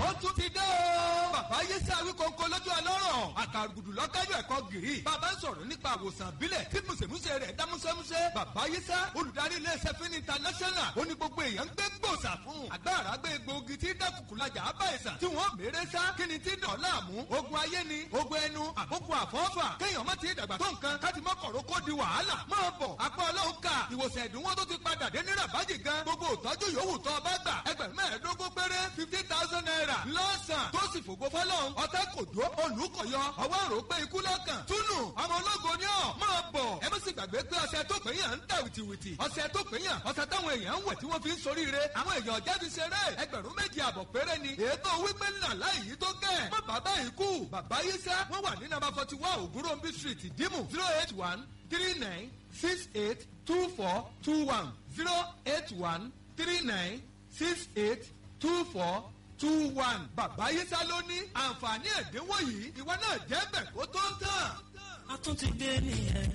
ó tún ti dé o. bàbá yéṣẹ́ awíkọ́ńkọ́ lójú ọlọ́rọ̀ àkàrùgùdù lọ́kájọ́ ẹ̀kọ́ gìrì. bàbá ń sọ̀rọ̀ nípa àwòsàn bílẹ̀ tí mùsèmùsè rẹ̀ dá músẹ́músẹ́. bàbá yéṣẹ́ olùdarí iléeṣẹ́ fún international ó ní gbogbo èèyàn ń gbé gbòòsà fún. àgbàrá gbé egbòogi tí dákùkùlajà á bá ìsàn tí wọ́n mèrè sá kí ni tí dọ̀ láàmú. ogun ayé ni ogun ẹnu àkókò àfọ́fà kéèyàn má ti dàgbà tó nǹkan káti mọ́kọ̀rọ̀ kó di wàhálà. máa bọ̀ apá ọlọ́run ká ìwòsàn ẹ̀dínwó tó ti padà dé ní rabaji gan gbogbo ìtọ́jú yòówù tó o bá gbà ẹgbẹ̀rún mẹ́ẹ̀ẹ́dógún péré fifty thousand naira lọ́sàn tó sì fògo fọlọ́run ọ̀tá kò dó olùkọ̀yọ ọwọ́ rò pé ikú lọ́kàn túnú ọmọ ológo ni ọ̀ máa bọ̀ ẹ má sì gbàgbé pé ọṣẹ tó pè yàn ń tà wìtìwìtì ọṣẹ tó pè yàn ọṣẹ táwọn èèyàn ń wẹ̀ tí wọ́n fi ń soríire àwọn èèyàn jáde ṣeré ẹgbẹ̀rún méjì àbọ̀ péré ni ètò wípé ńlá láì yí tó kẹ́ má bàbá yìí kú bàbá yìí sẹ́ wọ́n wà ní nàbà forty one ògúnròmbí street ìdímù zero eight one three nine six eight two four two one zero eight one three nine six eight two four two one. bàbá yísà ló ní àǹfààní ẹ̀dínwó yìí ìwọ náà jẹ́ bẹ̀ kó tó ń tàn. a tún ti dé nìyẹn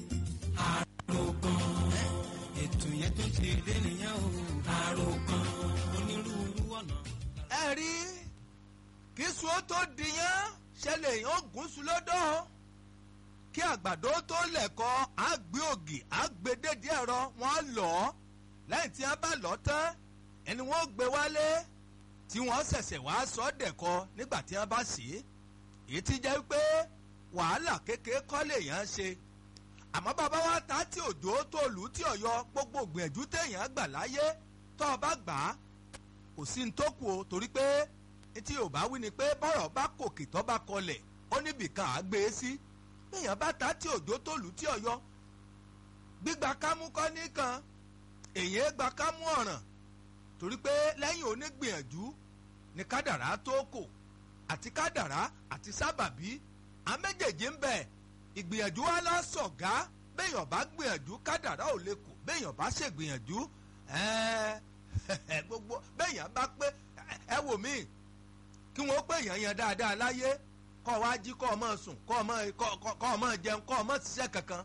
àròkàn ètò yẹn tó ti dé nìyẹn o àròkàn onírúurú ọ̀nà. ẹ rí kí sùn tó dìyàn ṣẹlẹ̀ èèyàn gúúsù lọ́dọ̀ kí àgbàdo tó lẹ̀kọ́ àgbé ògì àgbédèdè ẹ̀rọ wọn lọ lẹ́yìn tí wọ́n bá lọ tán ẹni wọ́n gbé wálé tí wọ́n ṣẹ̀ṣẹ̀ wá sọ dẹ̀kọ nígbà tí wọ́n bá sí èyí ti jẹ́ pé wàhálà kékeré kọ́ lèèyàn ṣe àmọ́ bàbá wa ta tí òjò tó lù tí ọ̀yọ́ gbogbo gbìyànjú téèyàn gbà láyé tó o bá gbà á kò sí ní tó kù o torí pé tí ò bá wí ni pé bọ́rọ̀ bá kòkè tó bá kọlẹ̀ ó níbìkan á gbé e sí béèyàn bá ta tí òjò tó lù tí ọ̀yọ́ gbígba kámú kọ́ nìkan èyí gba kámú ọ̀ràn torí pé lẹ́yìn onígbìyànjú ni kádàrá tó kò àti kádàrá àti sábàbí àméjèèjì ń bẹ ìgbìyànjú wa lọ sọ̀gá béèyàn bá gbìyànjú kádàrá ò lè kù béèyàn bá ṣègbìyànjú gbogbo béèyàn bá pé ẹ wò mí kí wọ́n pé èèyàn yan dáadáa láyé kọ́ ọ wá jí kọ́ ọ mọ̀ sùn kọ́ ọ mọ̀ kọ́ ọ mọ̀ jẹun kọ́ ọ mọ̀ ṣiṣẹ́ kankan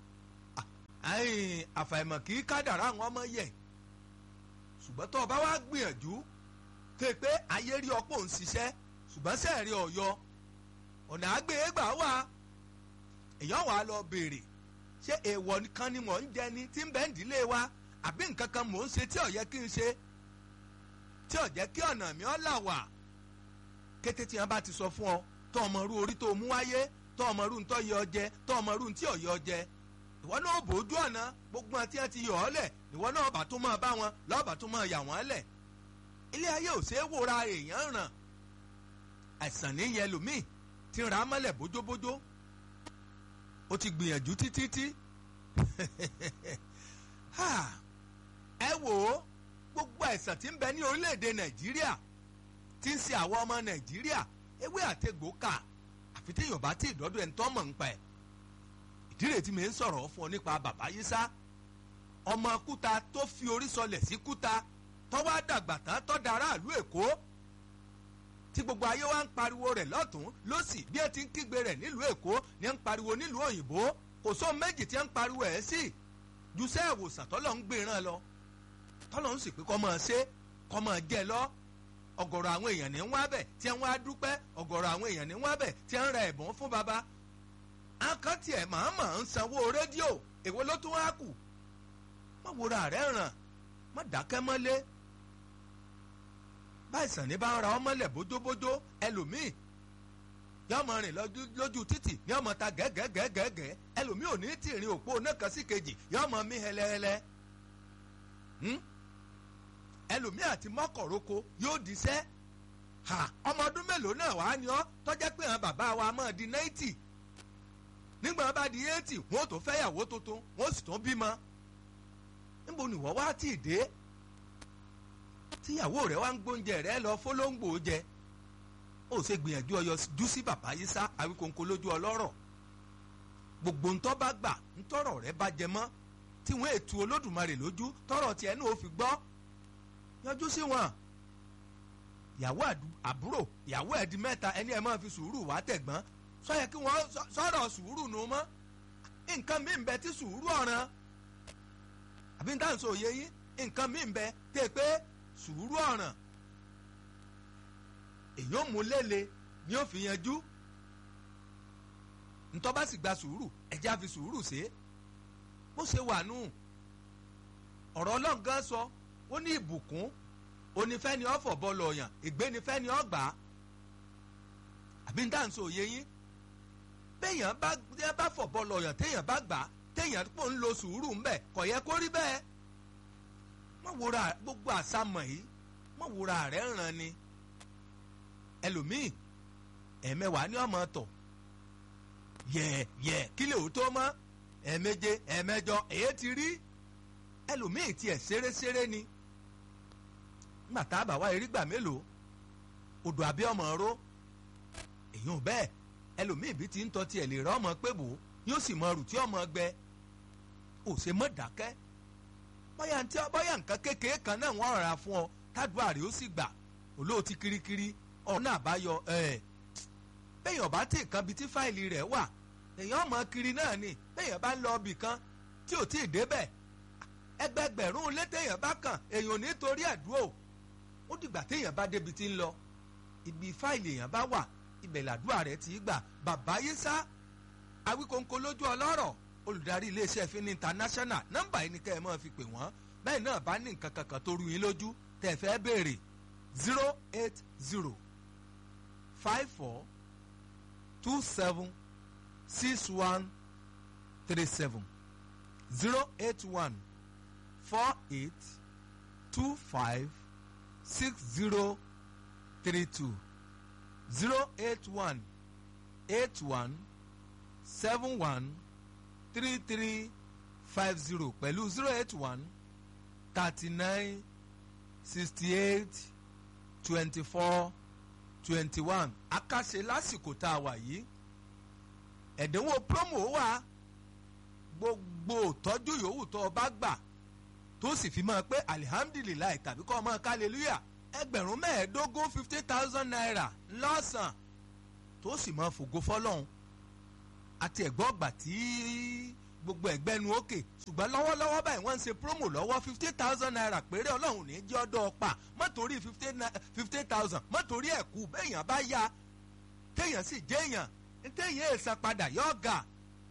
àfàìmọ̀ kì í kádàrá àwọn ọmọ yẹ ṣùgbọ́n tó o bá wá gbìyànjú ké pé ayé rí ọ̀pọ̀ ń ṣiṣẹ́ ṣùgbọ́n sẹ́ẹ̀rí ọ̀yọ́ ọ̀nà àgbèégbà wà èèyàn wà á lọ béèrè ṣé èèwọ̀ kan ni mò ń jẹ ni tí ń bẹ́ ń dílé wa àbí nǹkan kan mò ń ṣe tí ò yẹ kí n ṣe tí ò jẹ́ kí ọ̀nà mi ọ́ là wà kété tí wọ́n bá ti sọ fún ọ tó ọmọ rú orí tó mú wáyé tó ọmọ rú ntọ́ yọ jẹ tó ọmọ rú ntí ọ̀yọ́ jẹ ìwọ náà bòójú ọ̀nà gbogbo àti ẹ ti yọ ọ́ lẹ̀ ìwọ náà bá tún máa bá wọn lọ́ọ̀bà tún máa yà wọ́n lẹ̀ ilé ayé ò ṣeé wòra èèyàn ràn àìsàn ní yẹn lòmíì ti rà á mọ́lẹ̀ bójóbójó ó ti gbìyànjú títí tí ẹ wò ó gbogbo àìsàn tí ń bẹ ní orílẹ̀-èdè nàìjíríà tí ń ṣe àwọn ọmọ nàìjíríà ewé àtegbò kà àfi tí yorùbá tí ìdọ́dọ̀ ẹ̀ ń tọ́ mọ̀ ń pa ẹ̀ ìdílé tí mi ń sọ̀rọ̀ fún ọ nípa bàbá yísá ọmọ kúta tó fi orí sọlẹ̀ sí kúta tọ́wọ́ àdàgbà tán tọ́ da aráàlú èkó tí gbogbo ayé wa ń pariwo rẹ̀ lọ́tún lọ́sì bí ẹ ti ń kígbe rẹ̀ nílùú èkó ni ẹ ń pariwo nílùú òyìnbó kò sóhun méjì tí ẹ ń pariwo ẹ̀ sí ju sẹ́ ìwòsàn tọ́lọ̀ ń gbéran lọ tọ́lọ̀ ń sì pé kọ́ máa ṣe kọ́ máa jẹ lọ ọ̀gọ̀rọ̀ àwọn èèyàn ní ń wá bẹ̀ tí ẹ ń wá dúpẹ́ ọ̀gọ̀rọ̀ àwọn èèyàn ní ń wá bẹ̀ tí ẹ ń ra ẹ̀bùn fún baba àkántì ẹ̀ màmá ń sanwó rédíò èwo ló tún wá kù má wòra rẹ̀ ràn má dákẹ́ mọ́lé báyìísàn ní bá ń ra ọmọlẹ̀ bójóbójó ẹlòmíì yóò mọ rìn lójú títì ní ọmọ ta gẹ́gẹ́gẹ́gẹ́ ẹlòmíì ò ní tì rìn òpó náà kan sí kejì yóò mọ mí hẹlẹhẹlẹ ẹlòmíì àti mọ́kọ̀rọ́kọ yóò diṣẹ́ ọmọ ọdún mélòó náà wàá ní ọ tọ́jẹ́ pé àwọn bàbá wa máa di náìtì nígbà wọn bá di éètì wọn ò tó fẹ́yàwó tuntun wọn ò sì tún bímọ níbo ni wọ́n wá tì í dé tíyàwó rẹ wá ń gbóúnjẹ rẹ lọ fọlọ́ngbò jẹ ó ṣe gbìyànjú ọyọ jú sí bàbá yìí sá àwíkóńkó lójú ọlọ́rọ̀ gbogbo ntọ́ bá gbà ntọ́rọ̀ rẹ bá jẹ mọ́ tí wọ́n ètò olódùmarè lójú tọ́rọ̀ tiẹ̀ náà ó fi gbọ́ yọjú sí wọn ìyàwó àbúrò ìyàwó ẹ̀dí mẹ́ta ẹni ẹ̀ máa fi sùúrù wá tẹ̀gbọ́n sọ yẹ kí wọ́n sọ̀rọ̀ sùúrù nù mọ́ nǹkan mi ń bẹ tí sùúrù ọ̀ràn àbí níta sọ òye yín nǹkan mi ń bẹ tẹ́ pé sùúrù ọ̀ràn èyí ò mú lélẹ̀ ni ó fi yanjú ntọ́ bá sì gba sùúrù ẹ̀jẹ̀ á fi sùúrù ṣe é bó ṣe wà nù ọ̀rọ̀ ọlọ́run gan sọ ó ní ìbùkún onífẹ́ni ọ̀fọ̀ bọ́ọ̀lù ọ̀yàn ìgbénifẹ́ni ọ̀gbà àbí ní dáhùn sọ òye yín béèyàn bá ẹ bá fọ̀ bọ́ọ̀lù ọ̀yàn téèyàn bá gbà téèyàn pò ń lo sùúrù ńbẹ kò yẹ kó rí bẹ́ẹ̀ mọ̀ wúra gbogbo àsámọ̀ yìí mọ̀ wúra rẹ̀ ràn ni ẹlòmíì ẹ̀mẹwàá ní ọmọ tọ̀ yẹ yẹ kí lè ó tó mọ́ ẹ̀ẹ̀méje ẹ̀ẹ̀mẹjọ èyí ti rí ẹlòmíì tiẹ̀ ṣeréṣeré ni nígbà tá a bá wá erígbà mélòó odò àbí ọmọ ró èyí ò bẹ́ẹ̀ ẹlòmíì bí ti ń tọ́ tiẹ̀ lè rọ́ ọmọ pé bò yóò sì mọ ọrù tí ọmọ gbẹ ò ṣe mọ́ dákẹ́ bóyá ntí bóyá nǹkan kékeré kan náà wọ́n rà fún ọ tádùá rẹ̀ ó sì gbà olóòtí kirikiri ọ̀nà àbáyọ ẹ̀ bẹ́ẹ̀ ọba tí nǹkan bíi tí fáìlì rẹ̀ wà èèyàn ọmọ kiri náà ni bẹ́ẹ̀ bá ń lọ ibì kan tí ò tí ì débẹ̀ ẹgbẹgbẹ̀rún ilé téèyàn bá kàn èèyàn ò ní torí ẹ̀dúró ó dìgbà téèyàn bá débi tí ń lọ ibi fáìlì èèyàn bá wà ibẹ̀ làdúrà rẹ̀ ti gbà bàbá yísà awíkóńkó lójú ọlọ́rọ̀ olùdarí iléeṣẹ́ fínní international nọ́mbà yìí ni kẹ́ ẹ máa fi pè wọ́n bẹ́ẹ̀ náà bá ní nǹkan kankan tó rú yín lójú tẹ̀ fẹ́ béèrè zero eight zero five four two seven six one three seven zero eight one four eight two five six zero three two zero eight one eight one seven one three three five zero pẹ̀lú zero eight one thirty nine sixty eight twenty four twenty one akáṣe lásìkò tá a wà yìí ẹ̀dínwó promo wà gbogbo tọ́jú yòówù tó o bá gbà tó sì fi máa pé alihamdulilayi tàbí kọ́ ọ máa kálẹ́lúyà ẹgbẹ̀rún mẹ́ẹ̀ẹ́dógún fifty thousand naira lọ́sàn tó sì máa fògo fọlọ́hún àti ẹ̀gbọ́n ọgbà tí gbogbo ẹ̀gbẹ́ nu òkè ṣùgbọ́n lọ́wọ́lọ́wọ́ báyìí wọ́n ń ṣe promo lọ́wọ́ fifty thousand naira péré ọlọ́run ní jẹ́ ọdọ́ ọ̀pá mọ́tòrí fifty thousand mọ́tòrí ẹ̀kú béèyàn bá yá téèyàn sì jẹ́yàn téèyàn èèsàn padà yọ̀ ga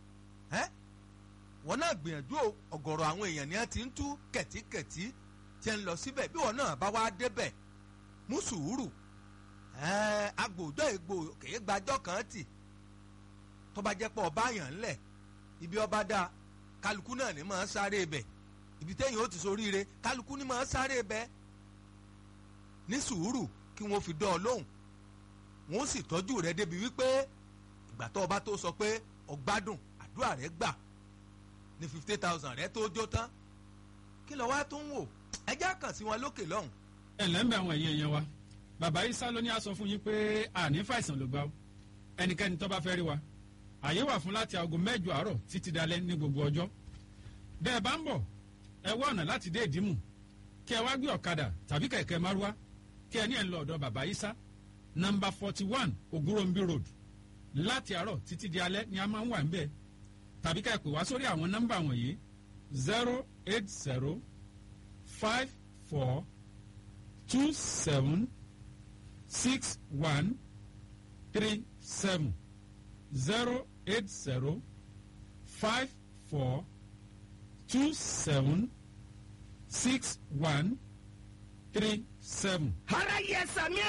wọ́n náà gbìyànjú ọ̀gọ̀rọ̀ àwọn èèyàn ni wọ́n ti ń tú kẹ̀tíkẹ̀tí tí ń lọ síbẹ̀ bí wọ́n náà bá wá débẹ̀ mú sùúrù agbòdo ègbò kèé gbàjọ́ kan tì tó bá jẹ́ pé ọba yàn ńlẹ̀ ibi ọba dá kálukú náà ní máa sáré ibẹ̀ ibi téèyàn ó ti soríire kálukú ní máa sáré ibẹ̀ ní sùúrù kí wọ́n fi dán ọ lóhùn wọ́n sì tọ́jú rẹ débi wípé ìgbà tó ọba tó sọ pé ọgbádùn àdúrà rẹ gbà ní fifty thousand rẹ tó jó tán kí lọ wá tó ń wò ẹjẹ́ kàn sí wọn lókè lọ́hùn. ẹ ǹlẹ́ ń bẹ àwọn ẹ̀yìn ẹ̀yẹn wa bàbá Ìsá ló ní a sọ fún yín pé àní fàìsàn ló gbà ó ẹnikẹ́ni tó bá fẹ́ rí wa àyè wà fún láti aago mẹ́jọ àárọ̀ títí dalẹ́ ní gbogbo ọjọ́ bẹ́ẹ̀ bá ń bọ̀ ẹ wá ọ̀nà láti dé ìdímù kí ẹ wá gbé ọ̀kadà tàbí kẹ̀kẹ́ márúwá kí ẹ ní ẹ̀ ń lọ ọ̀dọ̀ bàbá Ìsá nọ́mbà forty one Ògúnròmbí road láti àárọ̀ títí di alẹ́ ni a máa ń wà ń bẹ́ẹ̀ tàbí ká ẹ pè wá sórí àwọn nọ́mbà wọ̀nyí zero eight zero five four two seven six one three seven zero eight zero five four two seven six one three seven. ara yẹ sàmì